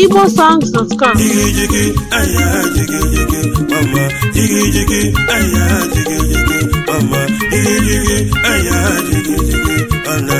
igbosongs.com jigi jigi aya jigi jigi mama jigi jigi aya jigi jigi mama jigi jigi aya jigi jigi ana.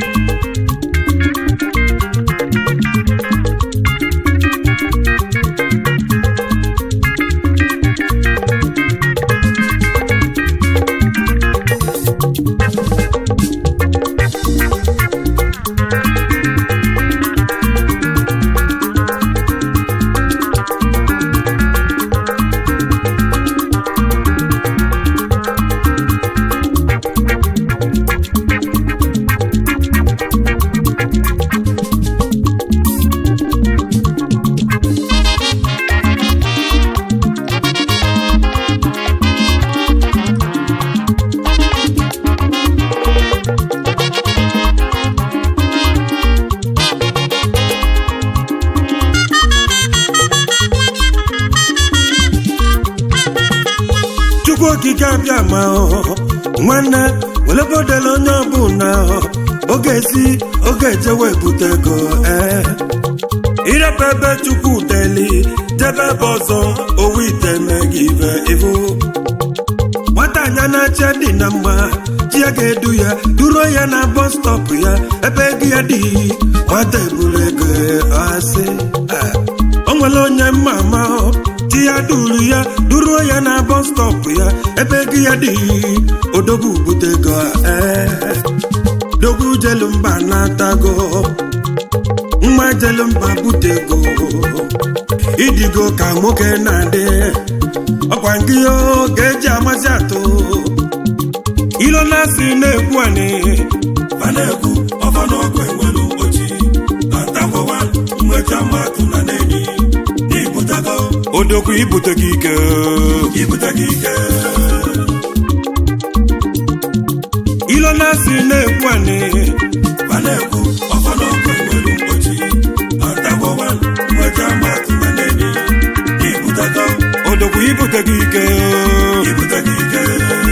chukwu okike abịa ma ọ nwanne welebodela onye ọbụla oge si oge ejewe ebute ego ee irebe ebe chukwu deli jebe ebe ọzọ owu ite megị ibe ibu nwata anya na-acha dị na mma chi ya ga-edu ya duro ya na bọs stọpụ ya ebe ego ya dị nwata eburu ego asị Ah. o nwere onye mma ama chi ya duru ya duro ya na bọs stọpụ ya ebe ego ya dị odogwu bute ego ee dogwu jelu mba na-atago nwa jelu mba bute ego idigo ka nwoke na-adị ọkwa nke ihe ga-eji amasị atụ ilo na-asị na-ekwu anị a na-ekwu ọfa n'ọkụ enwelu ochi atakwawa nweta mmadụ na n'enyi ibutago odokwu ibute gị ike ibute gị ike ilo na-asị na-ekwu anị a na-ekwu ọfa n'ọkụ enwelu ochi atakwawa nweta mmadụ na n'enyi ibutago odokwu ibute gị ike ibute gị ike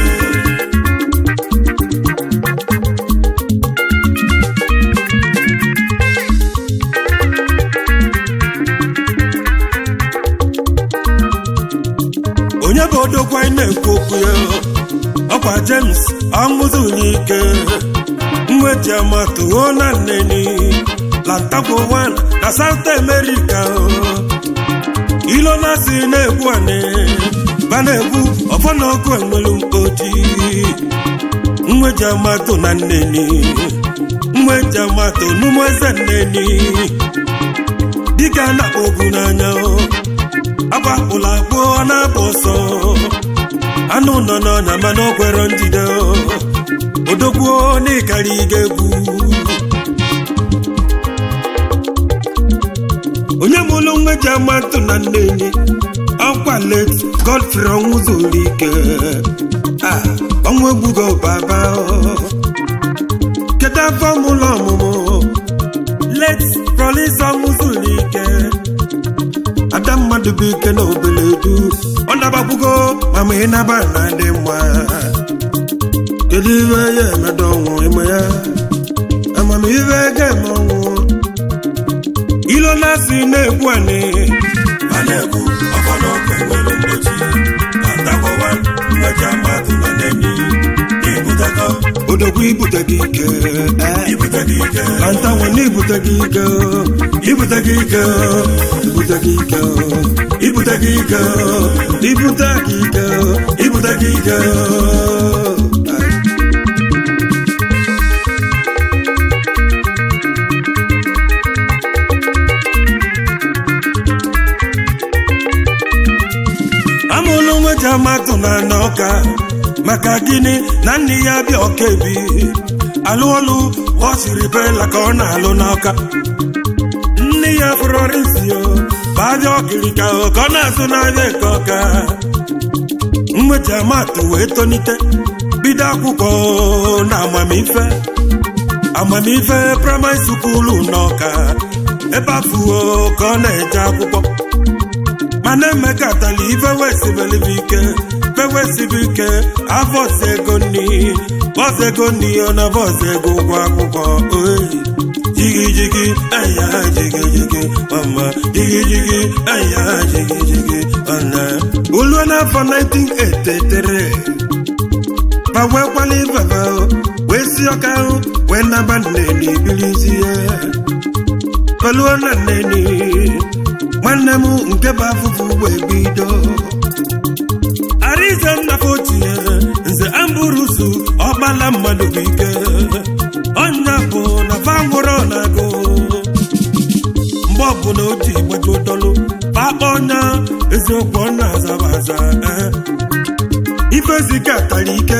onye bụ odokwu anyị na-ekwu okwu ya ọkwa james ọṅụzụ n'ike mweji amatụo na nneni lantakwo 1 na south america ilo na-asị na-egwu anị ba na-egwu ọfọ na ọkụ enwelu mkpoti mweji amatụ na nneni mweji amatụ n'ụmụ eze nneni dịka a na-akpọ ogu n'anya agbapụla akpụ ọ na-apụ ọsọ anụ nọ n'ọnya mana o kwere njide odogbuo n'ịkarị ga egwu onye mụlụ nwa ji amatụ na nneni ọkwa let godfrey ọnwụ zuru ike Ah, ọnwụ egbugo baba kedu afọ mụlụ ọmụmụ let prolis ọnwụ zuru ike ada mmadụ bụ ike na obeledu ọ nabakwugo mama ị naba na dị mma kedu ihe ya emedo ọnwụ ime ya amamihe ga-eme ọnwụ ilo na-asị na-ekwu anị a na-ekwu ọfa n'ọkụ enwelu ochi atakwawa nweta mmadụ na n'enyi ibutago odogwu ibute gị ike eh. ibute gị ike Lanta nwanne ibute gị ike ibute gị ike ibute gị ike ibute gị ike ibute gị ike ibute gị ike amụlụ nwe ji amatụ na n'ọka maka gịnị na nne ya bịa ọka ebi alụ ọlụ ọ siri bela ka ọ na-alụ n'ọka nne ya fụrọrisio baja ọkirika ka ọ na-azụ n'ahịa eke ọka mmeji amatụ wee tonite bido akwụkwọ na amamife amamife praịmarị sukulu n'ọka ebe afụo ka ọ na-eje akwụkwọ mana emekatala ife wesibelibe ike fewesibe ike avọs ego nni bọs ego nni ọ na bọs ego ụgwọ akwụkwọ oyi jigi jigi aya jigi jigi mama jigi jigi aya jigi jigi ọna olu n'afọ 1983 ma wee kwali baba wee si ọka ahụ wee naba nneni bilizi ya kọluo na nneni nwanne m nke bụ afụfụ wee bido arize nnafọ tinye nze amburusu ọgbala mmadụ bụ ike ọnya bụ na fangwụrọ na-agụ mgbe ọbụla o ji gbaji ụtọlụ pakpa ọnya eziokwu ọ na-azaba aza ifezike tara ike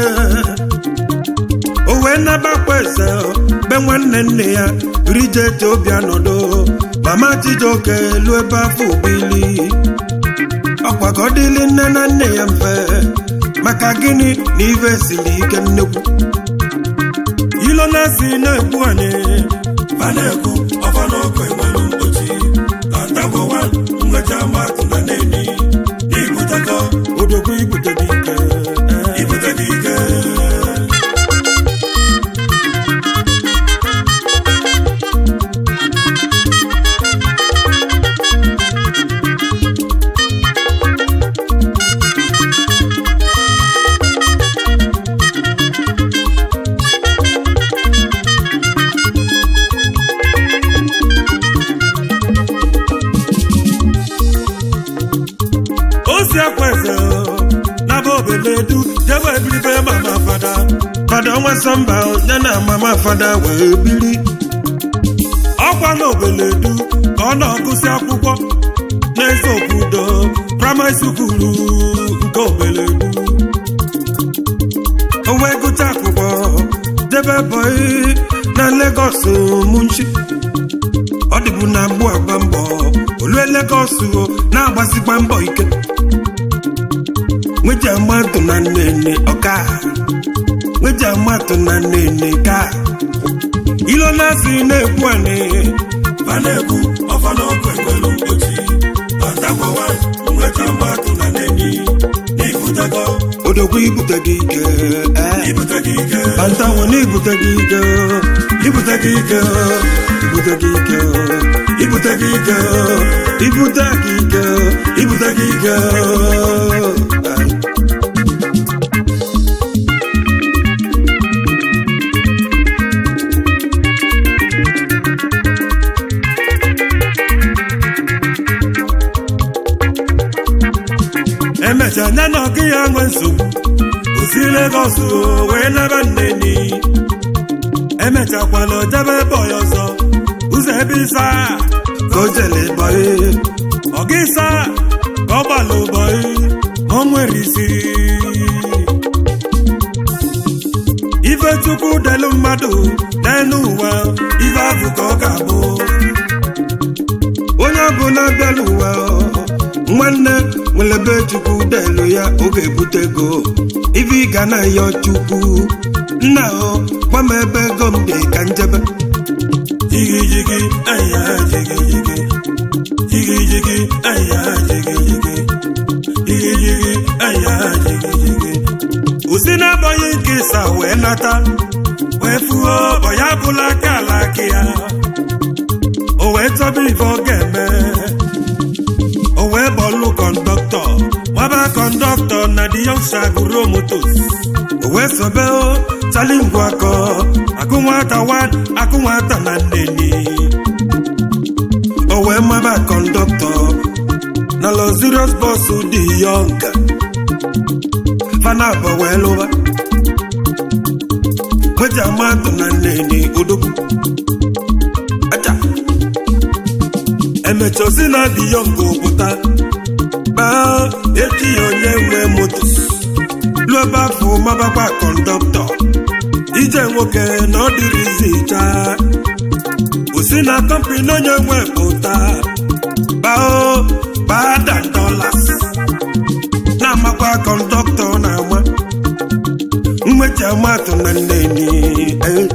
o wee nabakwa eze be nwanne nne ya rije obi anọdụ mama chijioke elu ebe afọ obili ọkwa ka ọ dịlị nne na nne ya mfe maka gịnị na ife siri ike nnekwu ilo na-asị na-ekwu anyị ma na-ekwu ọfa n'ọkụ enwelu mgbochi atagbowa nwecha matụ na neni n'ibutego odogwu ibute gị ike ibute gị ike osi akwa eze naba obeledu jebe ebiribe mama fada fada ọnwa sọmba ya na mama fada wee biri ọkwa na obeledu ka ọ na-agụsị akwụkwọ n'eze obodo praịmarị sukulu nke obeledu o wee gụcha akwụkwọ jebe bọị na Lagos munchi ọ dịbụ na mgbu agba mbọ olue Lagos o na-agbasikwa mbọ ike nweji amatụ na nnene ọka nweji amatụ na nnene ka ilo na-asị na-ekwu anị ma na-ekwu ọfa n'ọkụ enwelu mgbochi atagbowa nwecha matụ na neni n'ibutego odogwu ibute gị ike eh. ibute gị ike bantanwo na ibute gị ike ibute gị ike ibute gị ike ibute gị ike ibute gị ike ibute gị ike Ay. emecha nye na ọgị ya nwe nsogbu osi Lagos o, wee naba nneni emechakwala ojebe ebe ọya ọzọ ụzọ ebe ịsa ka o jele bọị ọgị ịsa ka ọ gbala ụbọị o nwere isi ife chukwu delu mmadụ n'elu ụwa ife afụ ka ọ ga-abụ onye ọbụla bịara ụwa nwanne nwere be chukwu delu ya oge ebute ego ife ị ga na ya chukwu nna o gwa m ebe ego m dị ka njebe jigi jigi aya jigi jigi jigi jigi aya jigi jigi jigi jigi aya jigi jigi usi na-abọghị nke ịsa wee nata wee fuo ọya bụla aka ala aka ya o wee chọba ife ọ ga-eme o wee bọlụ kọndọktọ gbaba kọndọktọ na di yọngsha gụrụ motos o wee sobe o chali ngwa akọ akụ nwata wan akụ nwata na nneni o wee maba kọndọktọ na lozirios bọs dị yọnga fana abọ wee lụba weji amatụ na nneni odogwu aja emecha osi na dị yọnga opụta baa echi ya onye nwe moto lụọ ebe afọ mabakwa kọndọktọ ije nwoke na ọ dịrịzi chaa osi na kọmpini onye nwe pụta bao bada dolas na-amakwa kọndọktọ na-ama mmechi amatụ na nneni eh.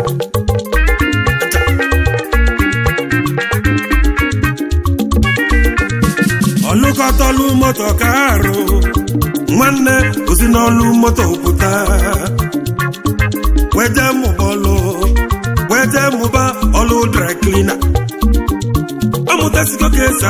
ọlụkọtọlụ moto ka arụ nwanne osi n'ọlụ moto pụta weje mụba ọlụ weje mụba ọlụ dry cleaner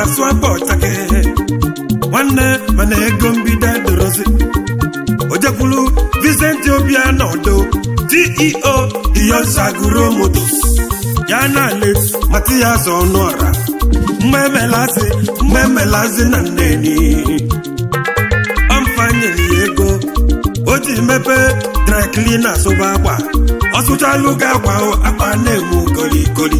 na-asụ akpa ọchake nwanne mana ego mbido edorozi ojekwulu Vincent Obianọ Odo CEO Iyosaguro Motos ya na Alex Matias Ọnụọra mmemelazi mmemelazi na nneni ọmfanyere ya ego o ji mepee dry cleaner sụba akwa ọ sụchalụ gị akwa akwa na-emu kolikoli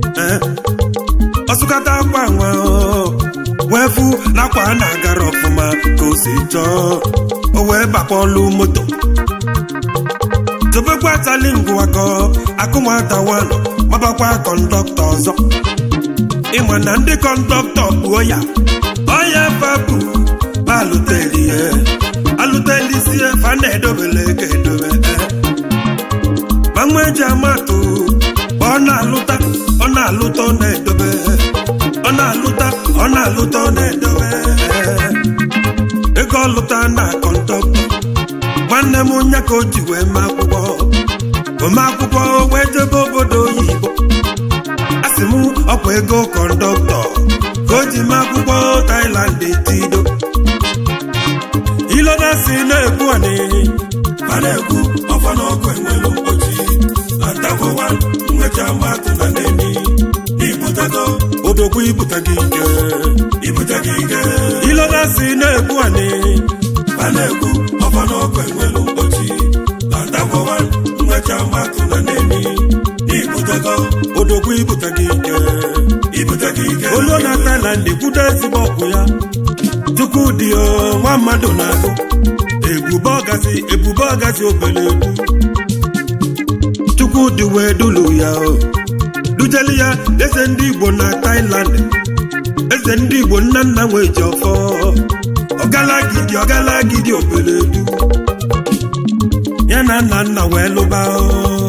ọsụkata akwa nwa wee fụ na akwa na-agara ọfụma ka o si chọọ o wee bakpọlụ moto tobekwa tali ngwakọ akụnwata wanụ mabakwa kọndọktọ ọzọ ịma na ndị kọndọktọ kpuo ya ọya fabụ ma alụteli ya alụtelisie fa na-edobele ka edobe ma nwa eji amatụ ọ na-alụta ọ na-alụta ọ na-edobe ọ na-alụta ọ na-alụta ọ na-edobe ego ọlụta na kọndọktọ nwanne m nya ka o ji wee mee akwụkwọ ome akwụkwọ wee jebe obodo oyibo asị m ọkwa ego kọndọktọ ka o ji mee akwụkwọ Thailand etido ilona si na-ekwu ani ma na-ekwu ọfa n'ọkụ enwelu mkpochi atagowa nwecha mmadụ na neni ibutego odogwu ibute gị ike ibute gị ike ilona si na-ekwu ani ma na-ekwu ọfa n'ọkụ enwelu mkpochi atagowa nwecha mmadụ na neni ibutego odogwu ibute gị ike ibute gị ike olu na Thailand kwudo ezigbo ọgwụ ya chukwu dị o nwa mmadụ na-agụ ebube ọgazi ebube ọgazi obele egwu chukwu dị wee dulu ya o dujeli ya eze ndị Igbo na Thailand eze ndị Igbo nna nna nwee ji ọfọ ọgalagidi ọgalagidi obele egwu ya na nna nna wee lụba o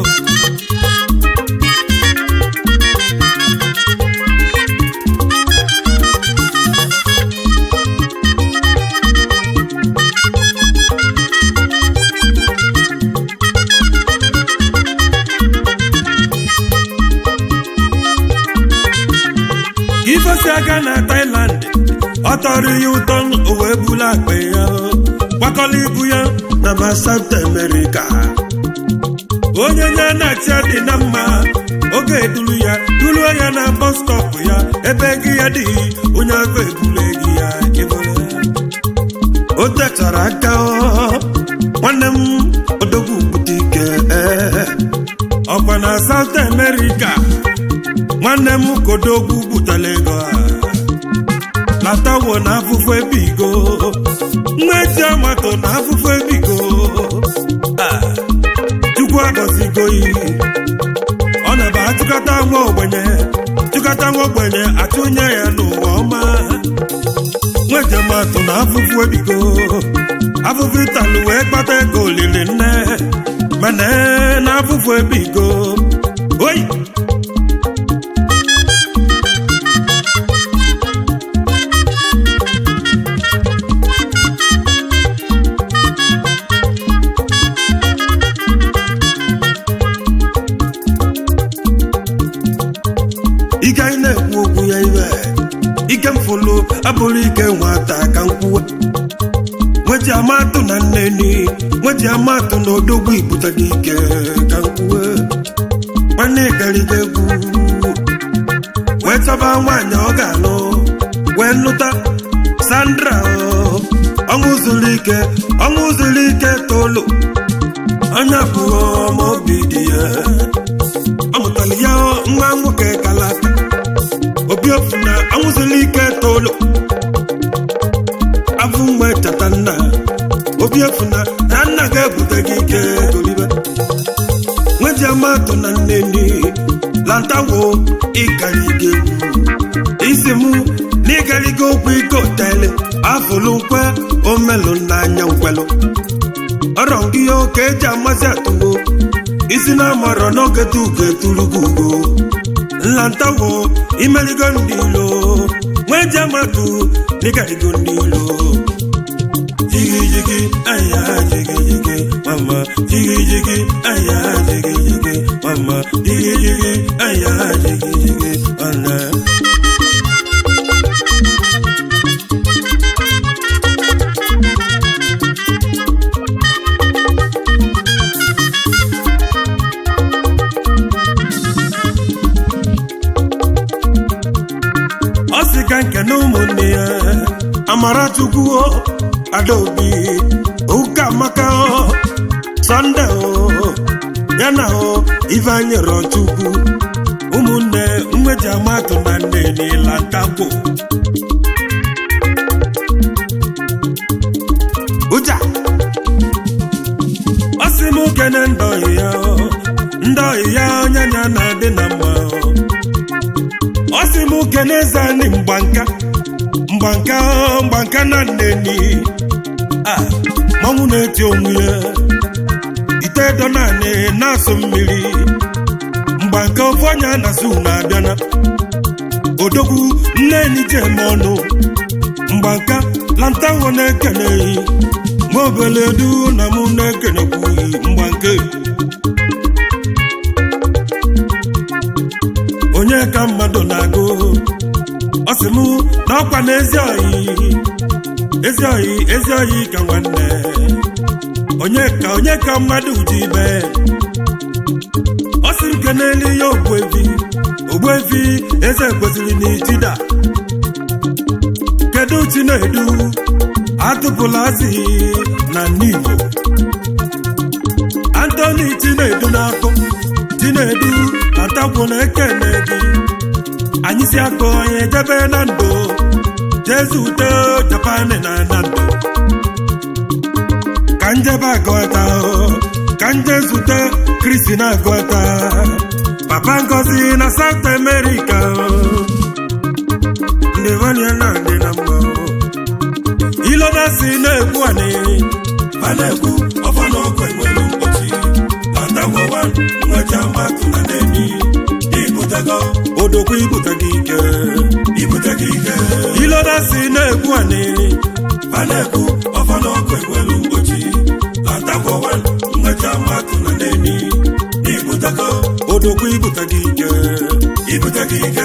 ifesi aka na Thailand ọ tọrọ ya ụtọ o wee bulu akpa ya gbakọla ibu ya na ma South America onye nye na-achị dị na mma oge eduru ya duruo ya na bọs stọp ya ebe gị ya dị onye afọ ebule gị ya ịbụrụ o techara aka nwanne m odogwu bute ike ọkwa na South America nwanne m kodogwu butela ego a latawo na afụfụ ebigo nwa ezi amato na afụfụ ebigo chukwu agọzigo iyi ọ na-aba achụkata nwa ogbenye chụkata nwa ogbenye atụnye ya n'ụwa ọma nwa ejematụ na afụfụ ebigo afụfụ ịtalụ wee kpata ego olili nne mana na afụfụ ebigo oyi ike anyị na-ekwu okwu ya iwe ike mfụlụ abụrụ ike nwata ka nkwuwe nweji amatụ na nneni nweji amatụ na odogwu ibute gị ike ka nkwuwe nwanne gariga egwu wee chọba nwaanyị ọ ga-alụ wee lụta Sandra ọṅụ zuru ike ọṅụ zuru ike tolu onye abụọ ma obi dị ya ọ mụtara ya nwa nwoke kalata obi ofu na anwụzila ike tolu afụ mgbe chata nna obi efu na na nna ga-ebute gị ike golibe nweji amatụ na nneni lantawo ịgariga egwu isi mụ na ịgariga okwu ike otele afụlụ nkwe omelụ n'anya nkwelụ ọrọ gị oke eji amasị atụwo isi na amarọ n'oge tuge turugo ugo nlantawo imeligo ndị ilo nwee ji amatụ n'ịgarigo ndị ilo jigi jigi aya jigi jigi mama jigi jigi aya jigi jigi mama jigi jigi aya jigi jigi mama nne ya amarachukwu adaobi ụka amaka sọnde ya na ifeanyị rọchukwu ụmụnne mmeji amatụ na nne n'ila ntakwo ụja ọ sị m kene ndị ọyị ya ndị ọyị ya onye nya na-adị na mma ọ sị m kene eze anyị mgbanka mgbanka mgbanka na nneni a manwụ na-eti onwe ya ite edo naanị na-asụ mmiri mgbanka ofu onye na-asụ na-abịana odogwu nneni ji eme ọnụ mgbanka lantanwo na-ekeneghị nwa obele du na mụ na-ekenekwughị mgbanke onye ka mmadụ na-agụ ọ sị mụ na ọkwa na ezi oyi ezi oyi ezi oyi ka nwanne onye ka onye ka mmadụ ji ibe ọ sị m kenelu ya ogbuevi ogbuevi eze kwesịrị n'itida kedu chinedu atụpụla azị na n'igbo antoni chinedu na-akụ chinedu atakwu na ekene gị anyị si akụ onye jebe na ndụ jezu ute japan na na ndụ ka njebe agụta ka nje zute kristi na agụta papa ngozi na south america ndị nwanyị na ndị na mma iloda si na-ekwu anị a na-ekwu ọfa na ọkụ enwere mkpọchi atagwawa nwecha mmatụ na neni ibutego odokwu ibute gị ike ibute gị ike iloda si na-ekwu anị a na-ekwu ọfa na ọkụ enwere mkpọchi atagwawa nwecha mmatụ na neni ibutego odokwu ibute gị ike ibute gị ike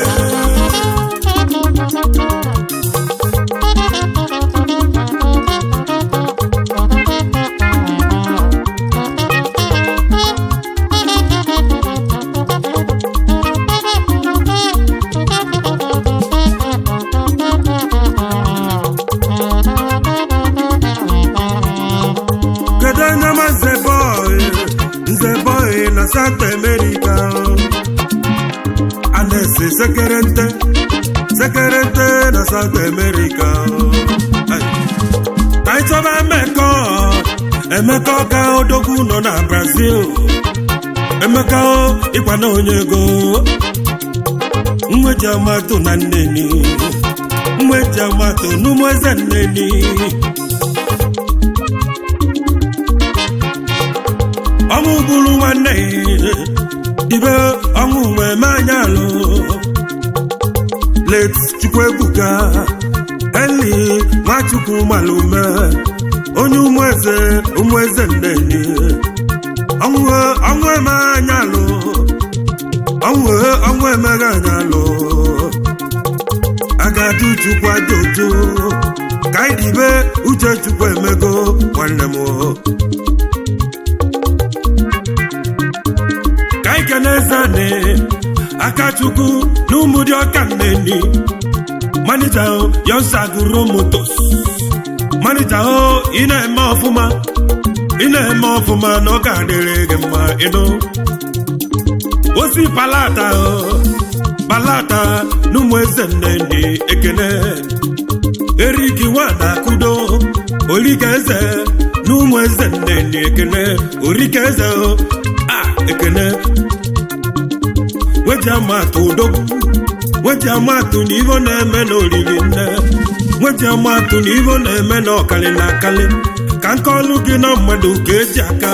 kedu anya ma nze bọị nze bọị na south america a na-ese sekerente sekerente na south america Ai. ka anyị chọba emeka emeka ọka odogwu nọ na brazil emeka ịkwa na onye ego mweji amatụ na nneni mweji amatụ n'ụmụ eze nneni ọnwụ bụrụ nwanne ibe ọnwụ wee mee anya alụ late chukwuebuka eli nwachukwu malume onye ụmụeze ụmụeze nneni ọnwụ ọnwụ eme anya alụ ọnwụ ọnwụ emeghe anya alụ agadi chukwu ajojo ka anyị dibe uche chukwu emego nwanne m ka anyị kene zane akachukwu na ụmụ dị ọka nneni manija yonsaguro motos manija o ị na-eme ọfụma ị na-eme ọfụma na ọ ga-adịrị gị mma ịnụ osi palata o palata na ụmụ eze nneni ekene eriki nwada kudo orika eze na ụmụ eze nneni ekene orika eze o a ekene weji amatụ odogwu weji amatụ na ivo na-eme na oriri nne weji amatụ na ivo na-eme na ọkali na akali ka nke ọlụ gị na mmadụ ka eji aka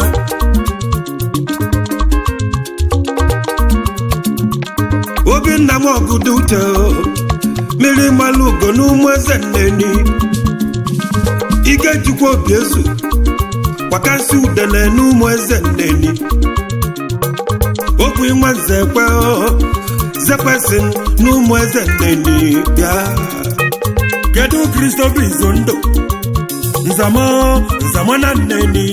obinna m ọgụdụ uche mmiri mmalụ ugo n'ụmụ eze nneni ike jikwa obi ezu kwakasị udene n'ụmụ eze nneni okwu nwa nzekwe zekwesị n'ụmụ eze nneni bịa kedu kristofa izondo nzama nzama na nneni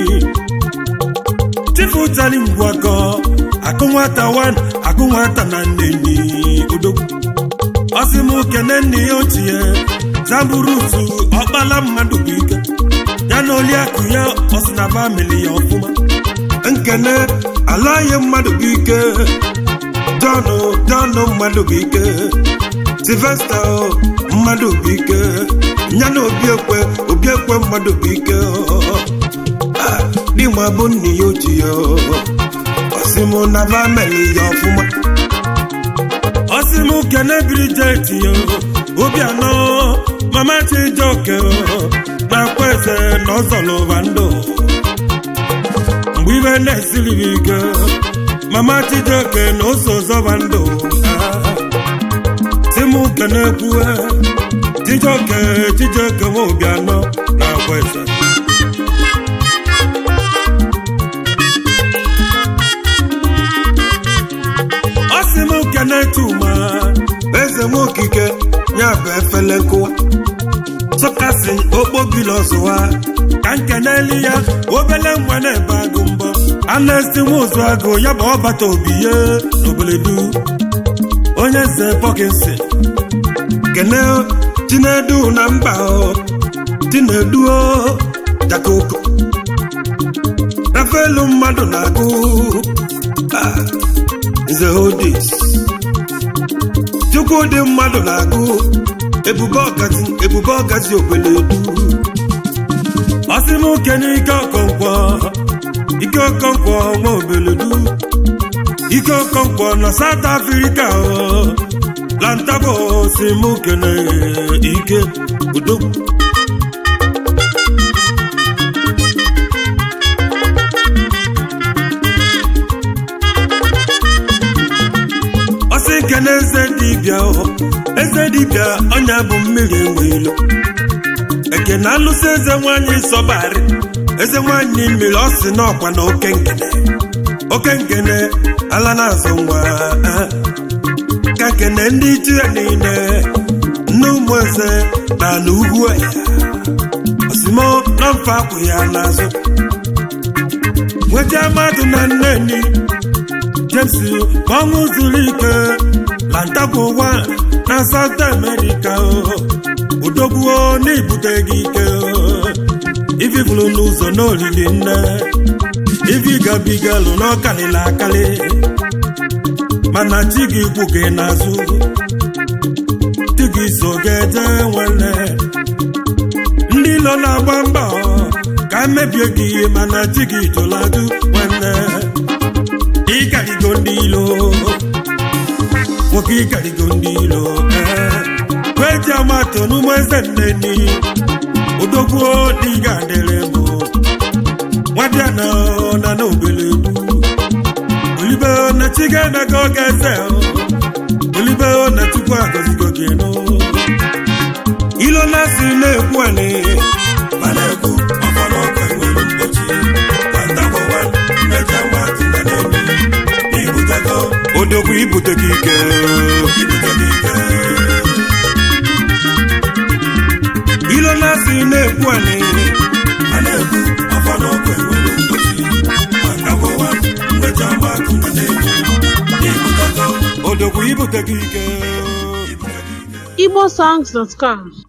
chifu tali ngwakọ akụ nwata wan akụ nwata na nneni odogwu ọsị m kene nne ya ochie zamburutu ọkpala mmadụ bụ ike ya na oliakụ ya ọsina famili ya ọfụma nkene alaghị mmadụ bụ ike jọnụ jọnụ mmadụ bụ ike silvesta mmadụ bụ ike ya na obiekwe obiekwe mmadụ bụ ike dịma bụ nne ya oji ya ọsịmụ na famili ya ọfụma ọsịmụ kene brijet ya obianọ mama chijoke na-akwa eze na ọzọlụva ndụ mgbe ibe na-esiri m ike mama chijoke na ose ọzọva ndụ timu kene-ekwue chijoke chijoke nwa obianọ na-akwa eze ọsị m kene tuma eze nwa okike ya bụ efele nkụwa sọkasị okpobili ọzụwa ka nkeneli ya obele nwa na-ebe agụ mbọ anesti nwa ụzụ agụ ya bụ ọbata obi ye n'oboledu onye nze pọkinsi kene chinedu na mba chinedu jakoko rafelu mmadụ na-agụ nze hodis chukwu dị mmadụ na-agụ ebube ọgazi ebube ọgazi ogbeledu ọsị m kene ike ọkọnkwọ ike ọkọnkwọ nwa obeledu ike ọkọnkwọ na South Africa lantabo si m kene ike udogwu ọsị nkene eze dibịa eze dibịa ọnya bụ mmiri enwe ilo ekene alụsị eze nwanyị sọbarị eze nwanyị mmiri ọ sị n'ọkwa na oke nkene oke nkene ala na-azụ nwa ka nkene ndị ichi ya niile nne ụmụ eze na ala ugwu ya osimo na mfe akwụ ya n'azụ nweta mmadụ na nneni james ọṅụ zuru ike lantakwu ụwa na South America odogbuo n'ibute gị ike ififuru n'ụzọ n'olili nne ifi gabigalụ n'ọkalịla akali mana chi gị kwu gị n'azụ di gị so ga-eje nwanne ndị nọ na-agba mbọ ka mebie gị mana chi gị jụladụ nwanne ịkarigo ndị ilo nwoke ịkarigo ndị ilo kweji amatụ n'ụmụ eze nneni odogbuo dị ga-adịrị mbụ nwadịa na na na obeledu olibe na chiga naga oge eze olibe na chukwu agọzigo gị nụ ilo na-asị na-ekwu anị ma na-ekwu ọfọlọkọ enwere mgbochi kwantakọwa mmeja mmadụ na na-emi ibutego odogwu ibute gị ike ibute gị ike ilo na-asị na-ekwu anị ma na-ekwu ọfọlọkọ enwere mgbochi kwantakọwa mmeja mmadụ na na-emi ibutego odogwu ibute gị ike ibute gị ike igbosongs.com